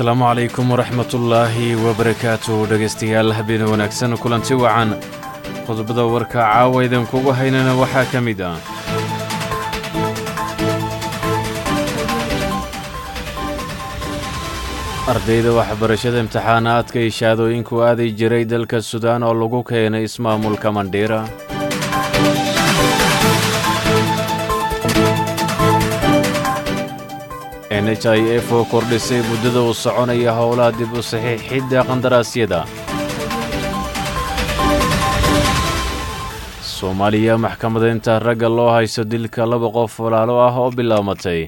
asalaamu calaykum waraxmatullaahi wabarakaatu dhegaystayaal habeen wanaagsan kulanti wacan qodobada warka caawa idinkugu haynana waxaa ka mid ah ardayda waxbarashada imtixaanaadka iyo shahaadooyinku aaday jiray dalka sudaan oo lagu keenay ismaamulka mandhiira n h i f oo kordhisay muddada uu soconaya howlaha dib u saxiixidda qandaraasyada soomaaliya maxkamadaynta ragga loo haysto dilka laba qof walaalo ah oo bilaamatay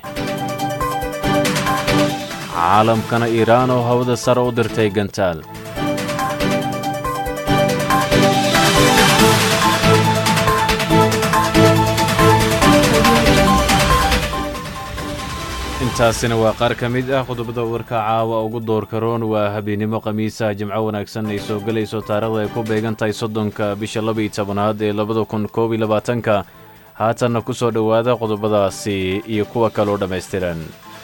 caalamkana iiraan oo hawada sare u dirtay gantaal intaasina waa qaar ka mid ah qodobada warka caawa ugu doorka roon waa habeennimo khamiisa jimco wanaagsan ay soo gelayso taarikhda ay ku beegan tahay soddonka bisha labaiyo tobanaad ee labada kun koob iyo labaatanka haatanna ku soo dhowaada qodobadaasi iyo kuwa kaloo dhammaystiran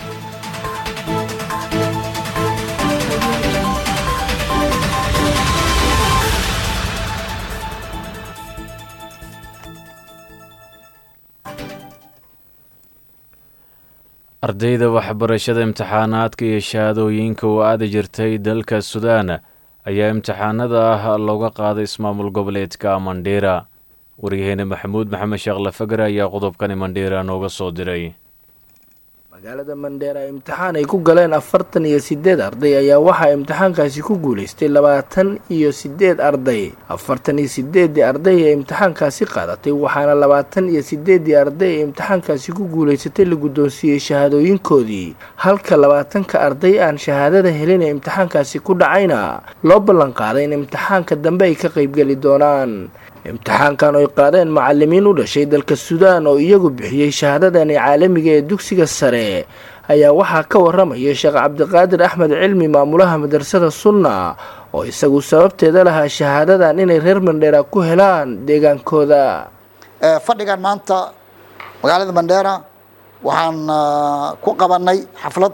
ardayda waxbarashada imtixaanaadka iyo shahaadooyinka u aadi jirtay dalka sudaan ayaa imtixaanada ah looga qaaday ismaamul goboleedka mandhiira waryaheene maxamuud maxamed sheekh lafagar ayaa qodobkani mandhiira nooga soo diray magaalada mandheera imtixaan ay ku galeen afartan iyo sideed arday ayaa waxaa imtixaankaasi ku guulaystay labaatan iyo sideed arday afartan iyo sideedii arday ee imtixaankaasi qaadatay waxaana labaatan iyo sideedii arday ee imtixaankaasi ku guulaysatay la guddoonsiiyey shahaadooyinkoodii halka labaatanka arday aan shahaadada helin ee imtixaankaasi ku dhacayna loo ballan qaaday in imtixaanka dambe ay ka qaybgeli doonaan imtixaankan oy qaadeen macalimiin u dhashay dalka suudaan oo iyagu bixiyey shahaadadani caalamiga ee dugsiga sare ayaa waxaa ka waramaya sheekh cabdiqaadir axmed cilmi maamulaha madrasada sunna oo isagu sababteeda lahaa shahaadadan inay reer mandheera ku helaan deegaankooda fadhigan maanta magaalada mandheera waxaan ku qabanay xaflad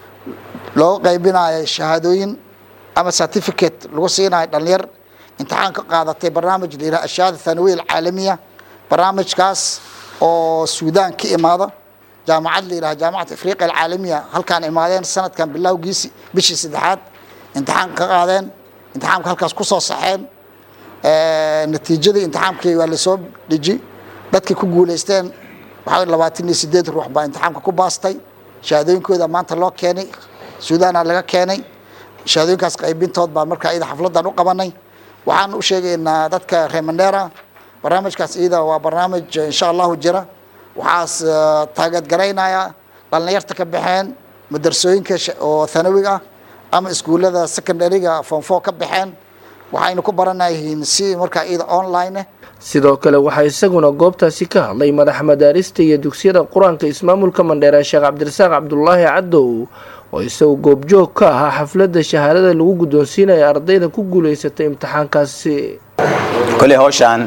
looga qaybinayo shahaadooyin ama certificate lagu siinayo dhalinyar imtixaan ka qaadatay barnaamij la yidhaha ashahaada thanawiya alcaalamiya barnaamijkaas oo suudaan ka imaada jaamacad la yidhaha jaamacad afriqiya alcaalamiya halkaan imaadeen sanadkan bilowgiisi bishii saddexaad imtixaan ka qaadeen imtixaamka halkaas ku soo saxeen natiijadii imtixaamkii waa lasoo deji dadkii ku guulaysteen waxaa labaatan iyo sideed ruux baa imtixaamka ku baastay shahaadooyinkooda maanta loo keenay suudaana laga keenay shahaadooyinkaas qaybintood baa markaa iyada xafladan u qabanay waxaan u sheegaynaa dadka reer mandheera barnaamijkaas iyada waa barnaamij insha allahu jira waxaas taageedgaraynaya dhalinyarta ka baxeen madrasooyinka oo thanawiga ah ama iskuullada secondariga fonfo ka baxeen waxaynu ku baranayihiin si markaa iyada online sidoo kale waxaa isaguna goobtaasi ka hadlay madaxa madaarista iyo dugsiyada qur-aanka ismaamulka mandheera sheekh cabdirasaaq cabdulaahi cadow oo isagu goobjoog ka ahaa xafladda shahaadada lagu guddoonsiinaya ardayda ku guulaysatay imtixaankaasi koley hawshaan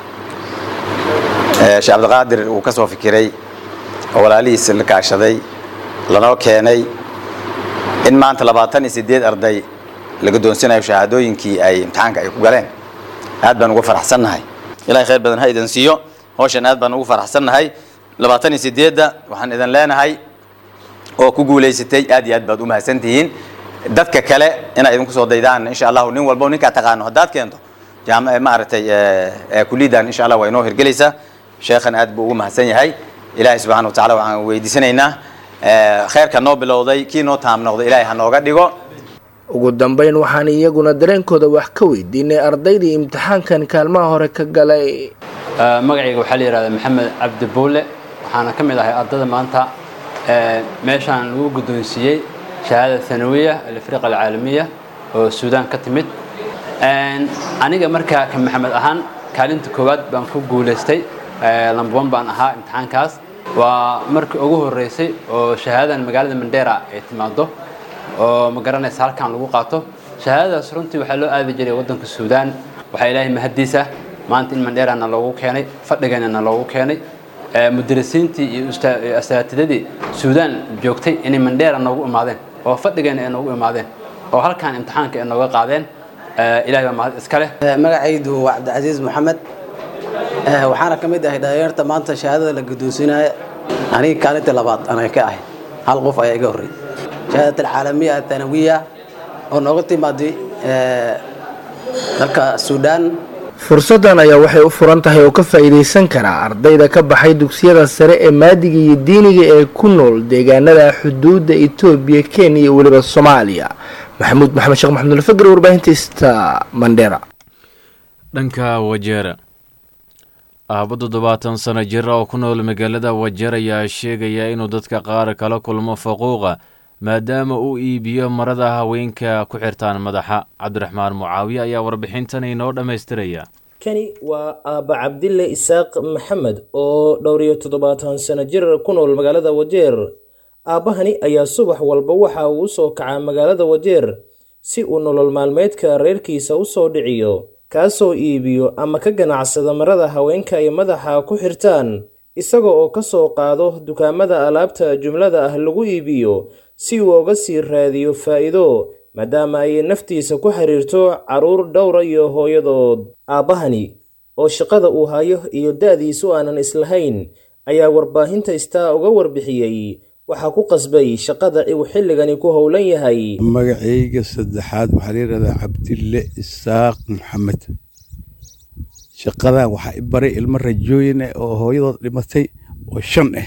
sheekh cabdiqaadir uu ka soo fikiray oo walaalihiisa la kaashaday lanoo keenay in maanta labaatan iyo sideed arday la guddoonsinayo shahaadooyinkii ay imtixaanka ay ku galeen aad baan ugu faraxsannahay ilahay khayr badan ha idin siiyo hawshan aad baan ugu faraxsannahay labaatan iyo sideedda waxaan idin leenahay oo ku guulaysatay aad iyo aad baad u mahadsantihiin dadka kale inay idinku soo daydaan insha allahu nin walbo ninkaa taqaano haddaad keento maaragtay kuliyaddan insha allah waa inoo hirgelaysaa sheekhan aad buu ugu mahadsan yahay ilaahay subxana wa tacala waxaan weydiisanaynaa khayrka noo bilowday kii noo taam noqday ilaahay ha nooga dhigo ugu dambeyn waxaan iyaguna dareenkooda wax ka weydiinay ardaydii imtixaankan kaalmaha hore ka galay magacayga waxaa la yihahdaa maxamed cabdi buule waxaana ka mid ahay ardada maanta meeshaan lagu guddoonsiiyey shahaada thanawiya alafriqa alcaalamiya oo suudaan ka timid aniga markaa ka maxamed ahaan kaalinta koowaad baan ku guulaystay lambaban baan ahaa imtixaankaas waa markii ugu horreysay oo shahaadadan magaalada mandheera ay timaado oo ma garanaysa halkan lagu qaato shahaadadaas runtii waxaa loo aadi jiray waddanka suudaan waxaa ilaahay mahaddiisa maanta in mandheerana loogu keenay fadhigeennana loogu keenay mudarisiintii iyo asaatidadii suudaan joogtay inay mandheera noogu imaadeen oo fadhigeena ay noogu imaadeen oo halkan imtixaanka ay nooga qaadeen ilahay baa mahad iska leh magacaydu waa cabdicasiis maxamed waxaana ka mid ahay dhalinyarta maanta shahaadada la guddoonsiinaya aniga kaalintii labaad anaa ka ahay hal qof ayaa iga horreeyay shahaadat alcaalamiya athanawiya oo nooga timaaday dalka suudaan fursaddan ayaa waxay u furan tahay oo ka faa'iidaysan karaa ardayda ka baxay dugsiyada sare ee maadiga iyo diiniga ee ku nool deegaanada xuduudda etoobiya kenya iyo weliba soomaaliya maxamuud maxamed sheekh maxamed alfagr warbaahinta ista mandera dhanka wajeera aabo toddobaatan sano jir oo ku nool magaalada wajeer ayaa sheegaya inuu dadka qaar kala kulmo faquuqa maadaama uu iibiyo marada haweenka ku xirtaan madaxa cabdiraxmaan mucaawiye ayaa warbixintan inoo dhammaystiraya kani waa aabba cabdille isaaq maxamed oo dhowr iyo toddobaatan sano jir ku nool magaalada wajeer aabbahani ayaa subax walba waxa uu usoo kacaa magaalada wajeer si uu nolol maalmeedka reerkiisa usoo dhiciyo kaasoo iibiyo ama ka ganacsada marada haweenka ay madaxa ku xirtaan isaga oo ka soo qaado dukaamada alaabta jumlada ah lagu iibiyo si uu uga sii raadiyo faa'iido maadaama ay naftiisa ku xiriirto carruur dhowra iyo hooyadood aabbahani oo shaqada uu hayo iyo da'diisu aanan islahayn ayaa warbaahinta istaa uga warbixiyey waxaa ku qasbay shaqada uu xilligani ku howlan yahay magacayga saddexaad waxaa la yidhahdaa cabdille isaaq maxamed shaqadan waxaa i baray ilmo rajooyin ah oo hooyadood dhimatay oo shan ah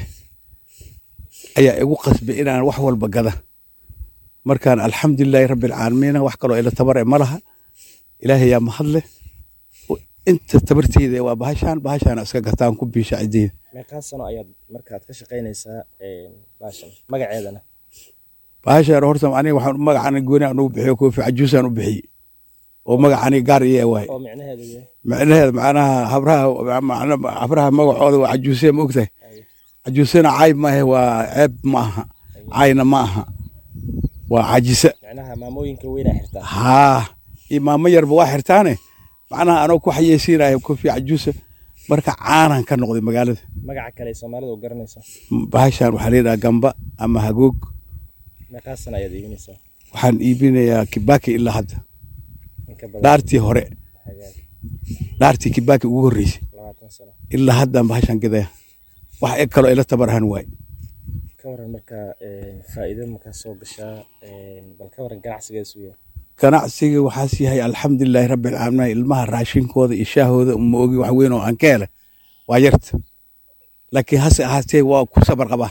ayaa igu qasbay inaan wax walba gada markaan alxamdulilaahi rabbilcaalamiina wax kaloo ila tabar e ma laha ilaahay yaa mahadle inta tabarteyda waa bahashaan bahashaana iska gataan ku biisha ciddeyda meeqaa sano ayaad markaad ka shaqaynaysaa baashan magaceedana bahashaan horta aniga waxaan magacaan gooni aan ugu bixiyo koofi cajuusaan u bixiyey oo magacani gaar iyo waay oo micnaheedu yahay micnaheeda macnaha habraha habraha magacooda waa cajuusee ma ogtahay cajuusena cayb maahe waa ceeb ma aha cayna ma aha waa cajisa micnaha maamooyinka weynaa xirtaa haa iyo maamo yarba waa xirtaane macnaha anoo ku xayeysiinaya kofi cajuusa marka caanan ka noqday magaalada magaca kale ee soomaalida u garanaysa bahashaan waxaa layidhaha gamba ama hagoog meeqaa sana ayaad iibinaysaa waxaan iibinayaa kibaki ilaa hadda inka badan dhaartii hore hagaag dhaartii kibaki ugu horreysay labaatan sano ilaa haddaan bahashaan gadaya wax eg kaloo ila tabarahan waay ka waran marka faa'iido makaa soo gashaa bal ka waran ganacsigeesu yahay ganacsiga waxaas yahay alxamdulilaahi rabbilcaalamiin ilmaha raashinkooda iyo shaahooda ma ogi wax weyn oo aan ka hele waa yarta laakiin hase ahaatee waa ku sabar qabaa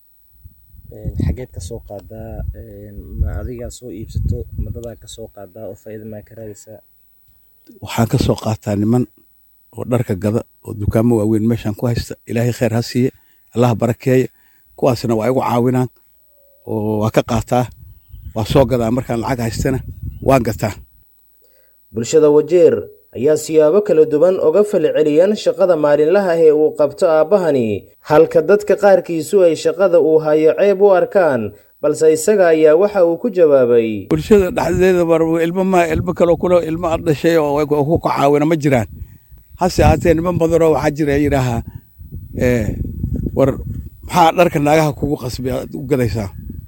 xageed ka soo qaadaa ma adigaa soo iibsato madadaa ka soo qaadaa oo faa'iido maa ka raadaysaa waxaan ka soo qaataa niman oo dharka gada oo dukaamo waaweyn meeshaan ku haysta ilaahay khayr ha siiye allaha barakeeye kuwaasna waa igu caawinaan oo waa ka qaataa waa soo gadaa markaan lacag haystana waan gataa bulshada wajeer ayaa siyaabo kala duwan uga falceliyaan shaqada maalinlaha ee uu qabto aabbahani halka dadka qaarkiisu ay shaqada uu hayo ceeb u arkaan balse isaga ayaa waxa uu ku jawaabay bulshada dhexdeeda bar ilmo ma ilmo kaloo kule ilmo ad dhashay oo ku ka caawina ma jiraan hase ahaatee niman badanoo waxaa jira yidhaahaa war maxaa dharka naagaha kugu qasbay aad u gadaysaa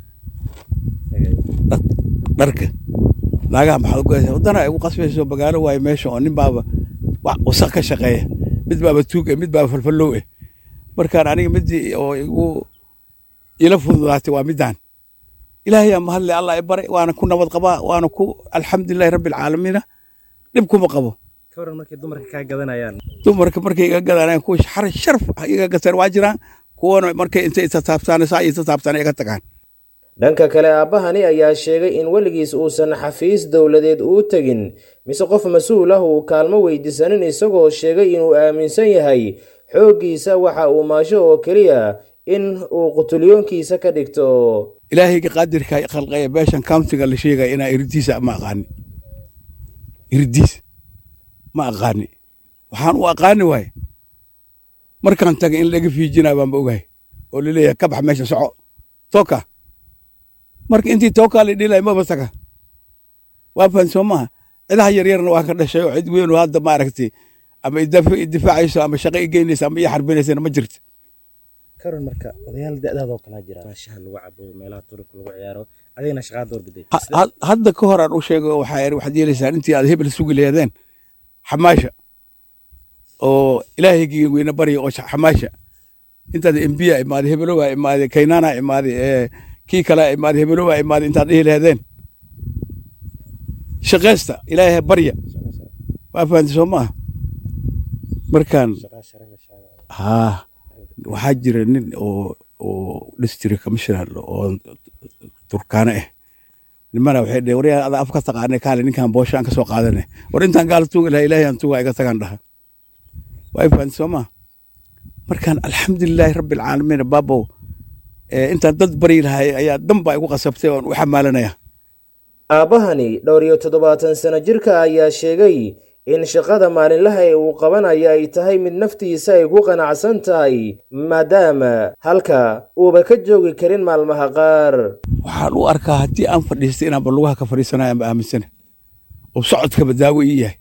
dharka naagaha maxaad u gadaysaa waddana ay ugu qasbayso magaalo waaye meesha oo nin baaba wax wasaq ka shaqeeya mid baaba tuug eh mid baaba falfallow eh markaan aniga midii oo igu ila fududaatay waa midaan ilaahay aa mahadle allah i baray waana ku nabad qabaa waana ku alxamdulilahi rabbilcaalamiina dhib kuma qabo ka waran markay dumarka kaa gadanayaan dumarka markay iga gadanayaan kuwa xar sharaf iga gataan waa jiraan kuwana markay intay itataabtaan saa itataabtaan iga tagaan dhanka kale aabbahani ayaa sheegay in weligiis uusan xafiis dowladeed uu tegin mise qof mas-uul ah uu kaalmo weydiisanin isagoo sheegay inuu aaminsan yahay xooggiisa waxa uu maasho oo keliya in uu qutulyoonkiisa ka dhigto ilaahayga qaadirka khalqaya beeshan countiga la sheegaya inaa iridiisa ma aqaani iridiis ma aqaani waxaan u aqaani waaye markaan taga in laga fiijinaa baanba ogahay oo laleeyahay ka bax meesha soco tooka marka intii tookaa la dhilay maba taga waa fahan soo maaha cidaha yaryarna waa ka dhashay oo cid weyn oo hadda maaragtay ama idifaacayso ama shaqo i geynayso ama ii xarbinaysana ma jirto karan marka odayaal da'daadoo kalaa jira shaha lagu cabo meelaha turubka lagu ciyaaro adigana shaqaa doorbiday Ha- ha- hadda ka hor aan u sheego waxaa iri waxaad yeelaysaan intii aad hebel sugi leedeen xamaasha oo ilaahaygii weyne barya oo sha- xamaasha intaad embiya imaaday hebelowa imaaday kaynana imaaday ee kii kale imaaday hebelowa imaaday intaad dhihi leedeen shaqaysta ilaahay barya waa fahamtay soo maaha markaan haa waxaa jira nin oo oo district commissioner oo turkaane ah nimana waxay dheheen waryaa ada af ka taqaanay kaale ninkan boosho aan ka soo qaadane war intaan gaal tuugi lahaa ilaahay aan tuuga iga tagaan dhaha waa fahanti soo maa markaan alxamdulilaahi rabbi alcaalamiin baabow ee intaan dad bari lahay ayaa danba igu qasabtay oon u xamaalanaya aabbahani dhowr iyo toddobaatan sano jirka ayaa sheegay in shaqada maalinlaha ee uu qabanayo ay tahay mid naftiisa ay ku qanacsan tahay maadaama halka uuba ka joogi karin maalmaha qaar waxaan u arkaa haddii aan fadhiistay inaanba lugaha ka fadhiisanayo ama aaminsana oo socodkaba daawo ii yahay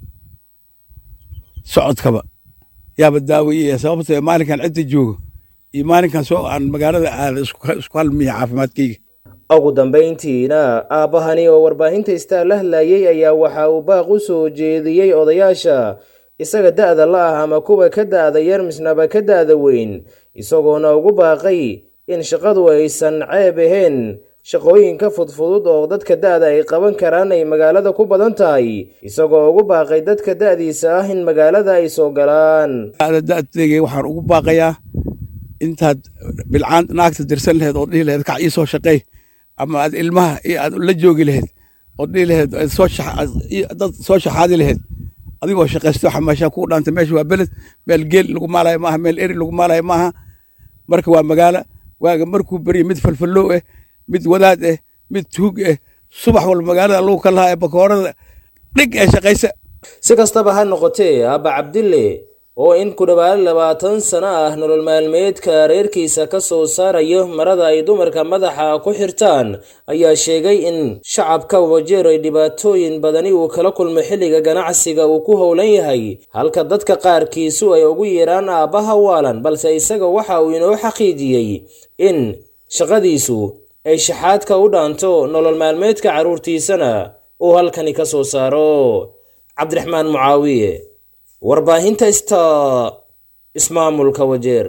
socodkaba yaaba daawo ii yahay sababtoo ah maalinkan cidda joogo iyo maalinkan soo aan magaalada aada isku isku halmiya caafimaadkayga ugu dambayntiina aabbahani oo warbaahinta istaar la hadlayey ayaa waxa uu baaq u soo jeediyey odayaasha isaga da'da la ah ama kuwa ka da'da yar misnaba ka da'da weyn isagoona ugu baaqay in shaqadu aysan ceeb ahayn shaqooyinka fudfudud oo dadka da'da ay qaban karaan ay magaalada ku badan tahay isagoo ugu baaqay dadka da'diisa ah in magaalada ay soo galaan ada da'dayga waxaan ugu baaqayaa intaad bilcaan naagta dirsan laheed oo dhihi laheed kac ii soo shaqeey ama aad ilmaha iyo aad la joogi laheed oo dhihi laheed aad soo shax- aad- ii- dad soo shaxaadi laheed adigoo shaqaysto xamaashaa kuu dhaantay meesha waa beled meel geel lagu maalayo maaha meel eri lagu maalayo maaha marka waa magaalo waaga markuu beriya mid falfallow ah mid wadaad ah mid tuug ah subax walba magaalada lagu ka lahaa ee bakoorada dhig ee shaqaysa si kastaba ha noqotee aabba cabdille oo in ku dhowaad labaatan sano ah nolol maalmeedka reerkiisa ka soo saarayo marada ay dumarka madaxa ku xirtaan ayaa sheegay in shacabka wajeer ay dhibaatooyin badani uu kala kulmo xilliga ganacsiga uu ku howlan yahay halka dadka qaarkiisu ay ugu yeeraan aabbaha waalan balse isaga waxa uu inoo xaqiijiyey in shaqadiisu ay shaxaadka u dhaanto nolol maalmeedka carruurtiisana uu halkani ka soo saaro cabdiraxmaan mucaawiye warbaahinta ista ismaamulka wajeer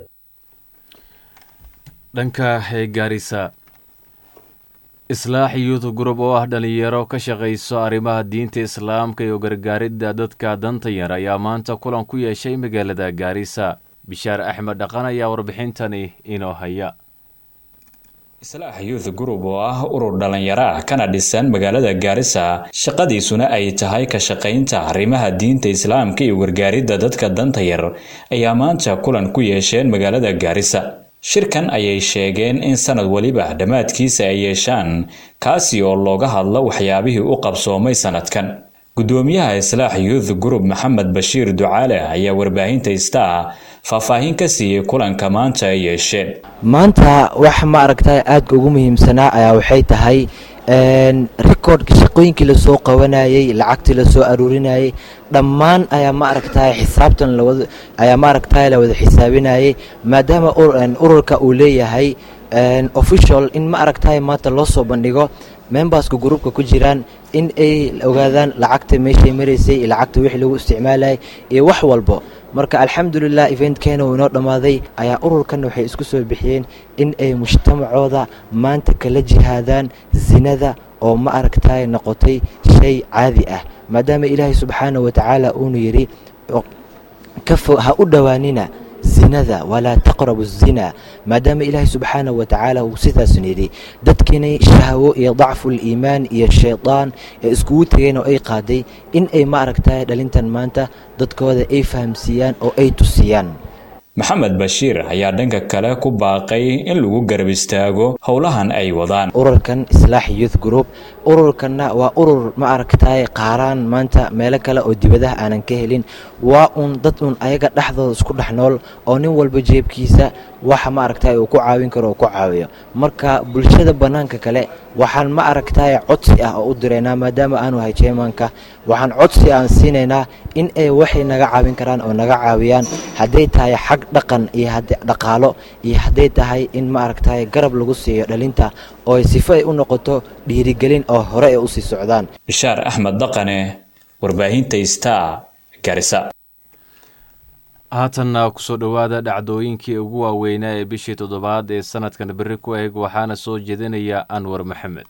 dhanka gaarisa islaax youth group oo ah dhalinyaro ka shaqayso arrimaha diinta islaamka iyo gargaaridda dadka danta yar ayaa maanta kulan ku yeeshay magaalada gaarisa bishaar axmed dhaqan ayaa warbixintani inoo haya islaax youth group oo ah urur dhalinyaro ah kana dhisan magaalada gaarisa shaqadiisuna ay tahay ka shaqaynta arrimaha diinta islaamka iyo gargaaridda dadka danta yar ayaa maanta kulan ku yeesheen magaalada gaarisa shirkan ayay sheegeen in sanad weliba dhammaadkiisa ay yeeshaan kaasi oo looga hadlo waxyaabihii u qabsoomay sanadkan gudoomiyaha islaax youth group maxamed bashiir ducaale ayaa warbaahinta star faahfaahin ka siiyey kulanka maanta ay yeesheen maanta wax ma aragtay aadka ugu muhiimsanaa ayaa waxay tahay recordka shaqooyinkii lasoo qabanayay lacagtii lasoo aruurinayay dhammaan ayaa ma aragtay xisaabtan lawada ayaa ma aragtay la wada xisaabinayay maadaama ururka uu leeyahay official in ma aragtay maanta loo soo bandhigo memberska groupka ku jiraan in ay ogaadaan lacagta meeshay maraysay iyo lacagta wixii lagu isticmaalayay iyo wax walbo marka alxamdulilah eventkeena uu inoo dhammaaday ayaa ururkan waxay isku soo bixiyeen in ay mujtamacooda maanta kala jihaadaan zinada oo ma aragtay noqotay shay caadi ah maadaama ilaahay subxaana wa tacaala uunu yidhi ha u dhowaanina zinada walaa taqrabu zina maadaama ilaahay subxaana wa tacaala uu sidaasun yidhi dadkiinay shahwo iyo dacful iimaan iyo shaydaan ee iskugu tegeen oo ay qaaday in ay ma aragtay dhalintan maanta dadkooda ay fahamsiiyaan oo ay tusiyaan maxamed bashiir ayaa dhanka kale ku baaqay in lagu garab istaago howlahan ay wadaan ururkan islaax youth group ururkana waa urur ma aragtay qaaraan maanta meelo kale oo dibadaha aanan ka helin waa un dad un ayaga dhexdooda isku dhex nool oo nin walba jeebkiisa waxa ma aragtay uu ku caawin karo oo ku caawiyo marka bulshada bannaanka kale waxaan ma aragtay codsi ah oo u diraynaa maadaama aanu hay jeemanka waxaan codsi aan siinaynaa in ay waxay naga caawin karaan oo naga caawiyaan hadday tahay xag dhaqan iyo dhaqaalo iyo hadday tahay in ma aragtay garab lagu siiyo dhalinta oo sifo ay u noqoto dhiirigelin oo hore ay usii socdaan bishaar axmed dhaqane warbaahinta star garisa haatanna kusoo dhowaada dhacdooyinkii ugu waaweynaa ee bishii toddobaad ee sanadkan berri ku eg waxaana soo jeedinaya anwar maxamed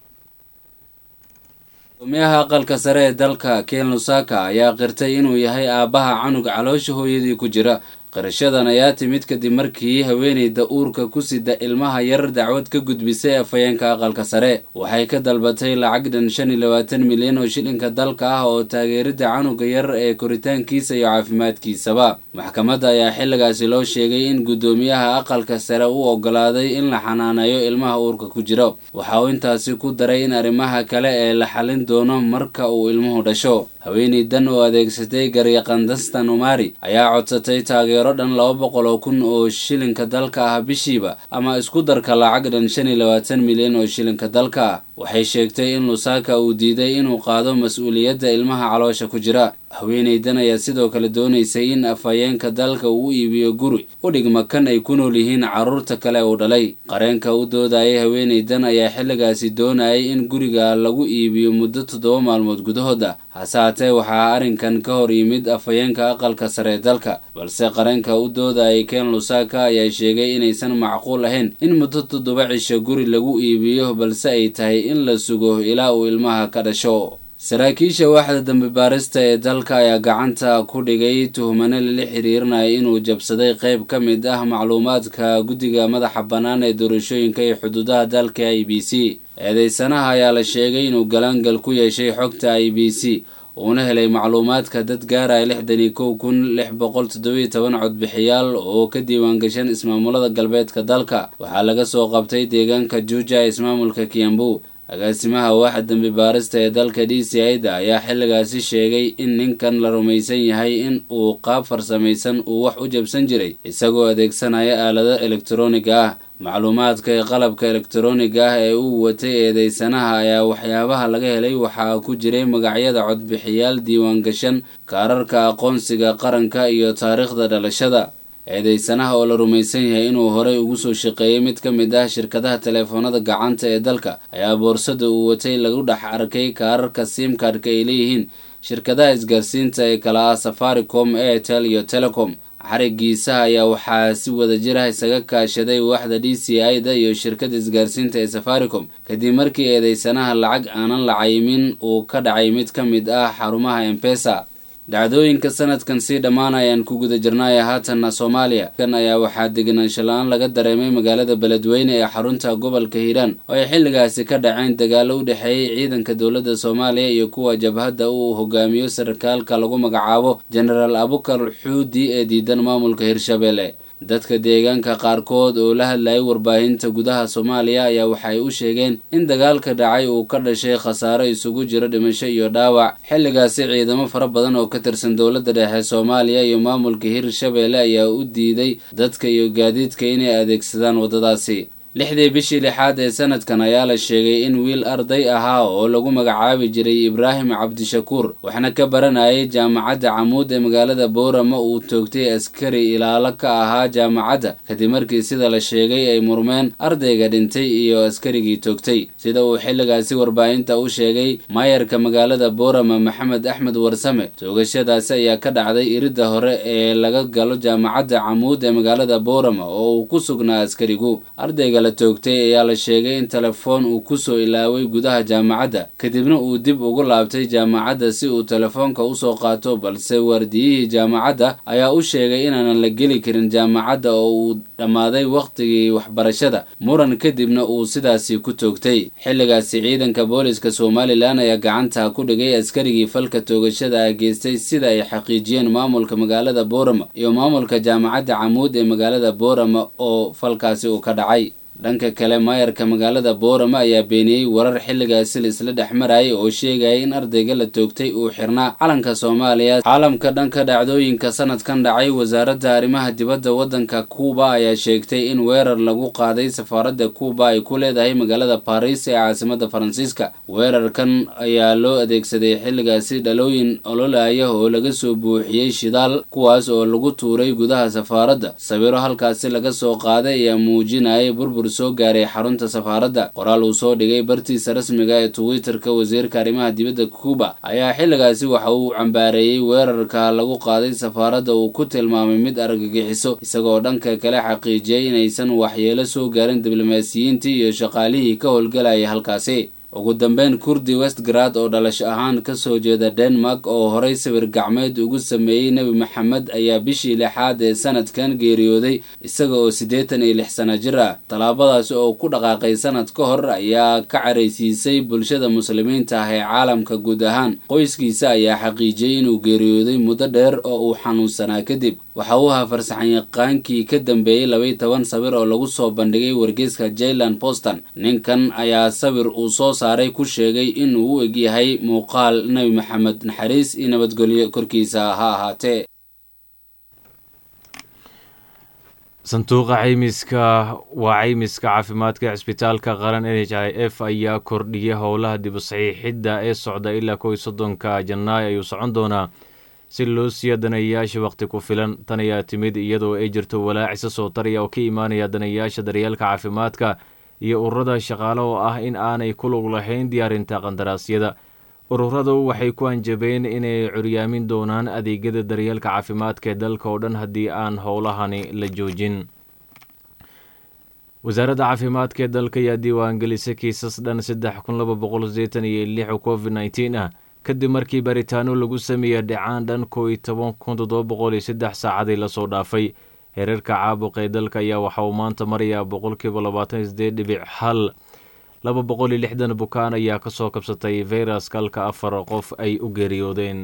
gudoomiyaha aqalka sare ee dalka ken lusaka ayaa qirtay inuu yahay aabbaha canug caloosha hooyadii ku jira qirashadan ayaa timid kadib markii haweeneyda uurka ku sida ilmaha yar dacwad ka gudbisay afhayeenka aqalka sare waxay ka dalbatay lacag dhan shan iyo labaatan milyan oo shilinka dalka ah oo taageerida canuga yar ee koritaankiisa iyo caafimaadkiisaba maxkamadda ayaa xilligaasi loo sheegay in guddoomiyaha aqalka sare u ogolaaday in la xanaaneeyo ilmaha uurka ku jiro waxa uu intaasi ku daray in arrimaha kale ee la xalin doono marka uu ilmuhu dhasho haweeneydan oo adeegsatay garyaqandastan umari ayaa codsatay taageero dhan laba boqol oo kun oo shilinka dalka ah bishiiba ama isku darka lacag dhan shan iyo labaatan milyan oo shilinka dalka ah waxay sheegtay in lusaka uu diiday inuu qaado mas-uuliyadda ilmaha caloosha ku jira haweeneydan ayaa sidoo kale doonaysay in afhayeenka dalka uu u iibiyo guri u dhigma kan ay ku nool yihiin carruurta kale uu dhalay qareenka u doodayay haweeneydan ayaa xilligaasi doonayay in guriga lagu iibiyo muddo toddoba maalmood gudahooda hase haatee waxaa arrinkan ka hor yimid afhayeenka aqalka sare ee dalka balse qareenka u doodayay ken lusaka ayaa sheegay inaysan macquul ahayn in muddo toddoba cisho guri lagu iibiyo balse ay tahay in la sugo ilaa uu ilmaha ka dhasho saraakiisha waaxda dambi baarista ee dalka ayaa gacanta ku dhigay tuhmane lala xiriirinaya inuu jabsaday qayb ka mid ah macluumaadka guddiga madaxa bannaan ee doorashooyinka iyo xuduudaha dalka i b c eedeysanaha ayaa la sheegay inuu galaangal ku yeeshay xogta i b c uuna helay macluumaadka dad gaaraya lixdan iyo kow kun lix boqol toddobiyo toban codbixiyaal oo ka diiwaangashan ismaamulada galbeedka dalka waxaa laga soo qabtay deegaanka juuja ee ismaamulka kiambu agaasimaha waaxa dambi baarista ee dalka d c i-da ayaa xilligaasi sheegay in ninkan la rumaysan yahay in uu qaab farsamaysan uu wax u jabsan jiray isagoo adeegsanaya aalado elektroniga ah macluumaadka ee qalabka elektroniga ah ee uu watay eedeysanaha ayaa waxyaabaha laga helay waxaa ku jiray magacyada codbixiyaal diiwaangashan kaararka aqoonsiga qaranka iyo taariikhda dhalashada eedeysanaha oo la rumaysan yahay inuu horey ugu soo shaqeeyey mid ka mid ah shirkadaha teleefoonada gacanta ee dalka ayaa boorsada uu watay lagu dhex arkay kaararka simkadhka ay leeyihiin shirkadaha isgaarsiinta ee kala ah safaricom airtel iyo telecom xarigiisaha ayaa waxaa si wada jir ah isaga kaashaday waaxda d c i-da iyo shirkada isgaarsiinta ee safaricom kadib markii eedeysanaha lacag aanan la cayimin uu ka dhacay mid ka mid ah xarumaha embesa dhacdooyinka sanadkan sii dhammaanayaan ku guda jirnaya haatanna soomaaliya kan ayaa waxaa degenaansho la-aan laga dareemay magaalada beledweyne ee xarunta gobolka hiiraan oo ay xilligaasi ka dhaceen dagaalo u dhexeeyey ciidanka dowladda soomaaliya iyo kuwa jabhadda uu hogaamiyo sarkaalka lagu magacaabo jenaraal abukar xuudi ee diidan maamulka hirshabelle dadka deegaanka qaarkood oo la hadlayay warbaahinta gudaha soomaaliya ayaa waxay u sheegeen in dagaalka dhacay uu ka dhashay khasaaro isugu jiro dhimasho iyo dhaawac xilligaasi ciidamo fara badan oo ka tirsan dowladda dhexe soomaaliya iyo maamulka hirshabelle ayaa u diiday dadka iyo gaadiidka inay adeegsadaan waddadaasi lixdii bishii lixaad ee sanadkan ayaa la sheegay in wiil arday ahaa oo lagu magacaabi jiray ibraahim cabdishakuur waxna ka baranayay jaamacadda camuud ee magaalada boorama uu toogtay askari ilaalo ka ahaa jaamacadda kadib markii sida la sheegay ay murmeen ardayga dhintay iyo askarigii toogtay sida uu xilligaasi warbaahinta u sheegay maayarka magaalada boorama maxamed axmed warsame toogashadaasi ayaa ka dhacday iridda hore ee laga galo jaamacadda camuud ee magaalada boorama oo uu ku sugnaa askarigu ardayga la toogtay ayaa la sheegay in telefoon uu kusoo ilaaway gudaha jaamacadda kadibna uu dib ugu laabtay jaamacadda si uu telefoonka usoo qaato balse waardiyihii jaamacadda ayaa u sheegay inaanan la geli karin jaamacadda oo uu dhammaaday wakhtigii waxbarashada muran kadibna uu sidaasi ku toogtay xilligaasi ciidanka booliska somalilan ayaa gacanta ku dhigay askarigii falka toogashada ah geystay sida ay xaqiijiyeen maamulka magaalada boorama iyo maamulka jaamacadda camuud ee magaalada boorama oo falkaasi uu ka dhacay dhanka kale maayarka magaalada boorama ayaa beeniyey warar xilligaasi la isla dhex marayay oo sheegaya in ardayga la toogtay uu xirnaa calanka soomaaliya caalamka dhanka dhacdooyinka sanadkan dhacay wasaaradda arrimaha dibadda waddanka kuuba ayaa sheegtay in weerar lagu qaaday safaaradda kuuba ay ku leedahay magaalada baris ee caasimada faransiiska weerarkan ayaa loo adeegsaday xilligaasi dhalooyin ololaya oo laga soo buuxiyey shidaal kuwaas oo lagu tuuray gudaha safaaradda sawiro halkaasi laga soo qaaday ayaa muujinayay burbur soo gaaray xarunta safaaradda qoraal uu soo dhigay bartiisa rasmiga ee twitterka wasiirka arrimaha dibadda kuuba ayaa xilligaasi waxa uu cambaareeyey weerarka lagu qaaday safaaradda uu ku tilmaamay mid argagixiso isagoo dhanka kale xaqiijiyey inaysan waxyeelo soo gaarin diblomaasiyiintii iyo shaqaalihii ka howlgalayay halkaasi ugu dambeyn kurdi westgrad oo dhalasho ahaan kasoo jeeda denmark oo horay sawir gacmeed ugu sameeyey nebi maxamed ayaa bishii lixaad ee sanadkan geeriyooday isaga oo siddeetan iyo lix sano jir ah tallaabadaasi oo ku dhaqaaqay sanad ka hor ayaa ka caraysiisay bulshada muslimiinta ah ee caalamka guud ahaan qoyskiisa ayaa xaqiijiyey inuu geeriyooday muddo dheer oo uu xanuunsanaa kadib waxa uu ahaa farsaxanyaqaankii ka dambeeyey labaiy toban sawir oo lagu soo bandhigay wargeyska jailand boston ninkan ayaa sawir uu soo saaray ku sheegay inuu u egyahay muuqaal nebi maxamed naxariis iyo nabadgelyo korkiisa ha ahaatee sanduuqa caymiska waa caymiska caafimaadka ee cisbitaalka qaran n h i f ayaa kordhiyay howlaha dib u saxiixidda ee socda ilaa kow iyo soddonka janaayo ayuu socon doonaa si loo siiya danayayaasha wakhti ku filan tan ayaa timid iyadoo ay jirto walaacisa soo taraya oo ka imaanaya danayayaasha daryeelka caafimaadka iyo ururada shaqaale oo ah in aanay ku lug lahayn diyaarinta qandaraasyada ururadu waxay ku anjabeen inay curyaamin doonaan adeegyada daryeelka caafimaadka ee dalka oo dhan haddii aan howlahani la joojin wasaaradda caafimaadka ee dalka ayaa diiwaangelisay kiisas dhan saddex kun laba boqol sideetan iyo lix oo covid nneteen ah kadib markii baaritaano lagu sameeyey dhacaan dhan koo iyo toban kun toddoba boqol iyo saddex saacadii lasoo dhaafay hereerka caabuqa ee dalka ayaa waxa uu maanta marayaa boqolkiiba labaatan iyo sideed dhibic hal laba boqol iyo lixdan bukaan ayaa ka soo kabsatay fayraska halka afar qof ay u geeriyoodeen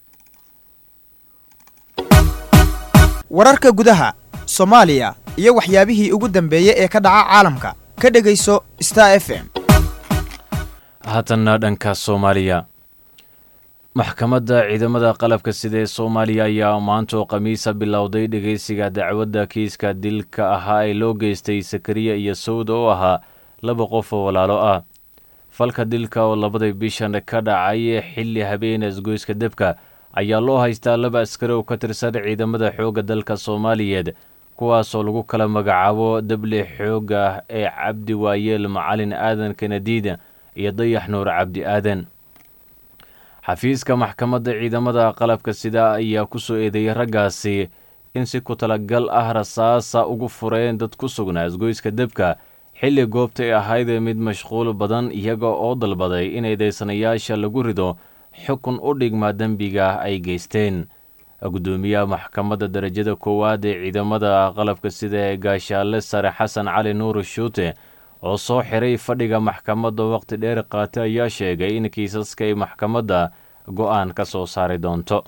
wararka gudaha soomaaliya iyo waxyaabihii ugu dambeeyey ee ka dhaca caalamka ka dhegayso star f m haatanna dhanka soomaaliya maxkamadda ciidamada qalabka sida ee soomaaliya ayaa maanta oo khamiisa bilowday dhegeysiga dacwadda kiiska dilka ahaa ee loo geystay sakariya iyo sawda oo ahaa laba qof oo walaalo ah falka dilka oo labadii bishan ka dhacay xilli habeena isgoyska debka ayaa loo haystaa laba askari oo ka tirsan ciidamada xoogga dalka soomaaliyeed kuwaasoo lagu kala magacaabo dable xoogga ee cabdi waayeel macalin aadan kanadiida iyo dayax nuur cabdi aadan xafiiska maxkamadda ciidamada qalabka sida ayaa ku soo eedeeyey raggaasi in si ku talagal ah rasaasa ugu fureen dad ku sugnaa isgoyska debka xilli goobta ay ahayd mid mashquul badan iyaga oo dalbaday in eedeysanayaasha lagu rido xukun u dhigma dembiga ay geysteen guddoomiyaha maxkamadda darajada koowaad ee ciidamada qalabka sida ee gaashaale sare xasan cali nuur shuute oo soo xiray fadhiga maxkamadda waqti dheer qaatay ayaa sheegay in kiisaska ay maxkamadda go-aan ka soo saari doonto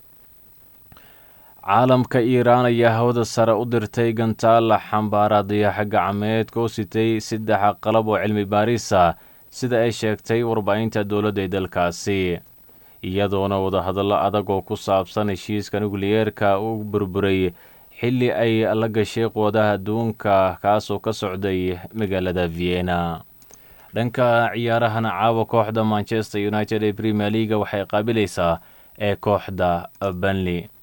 caalamka iiraan ayaa hawada sare u dirtay gantaalla xambaara dayaxa gacmeedka oo sitay saddex qalab oo cilmi baarisa sida ay sheegtay warbaahinta dowladda ee dalkaasi iyadoona wadahadallo adag oo ku saabsan heshiiska nukliyeerka u burburay xilli ay la gashay quwadaha adduunka kaasoo ka socday magaalada vienna dhanka ciyaarahana caawa kooxda manchester united ee premier leaga waxay qaabilaysaa ee kooxda banley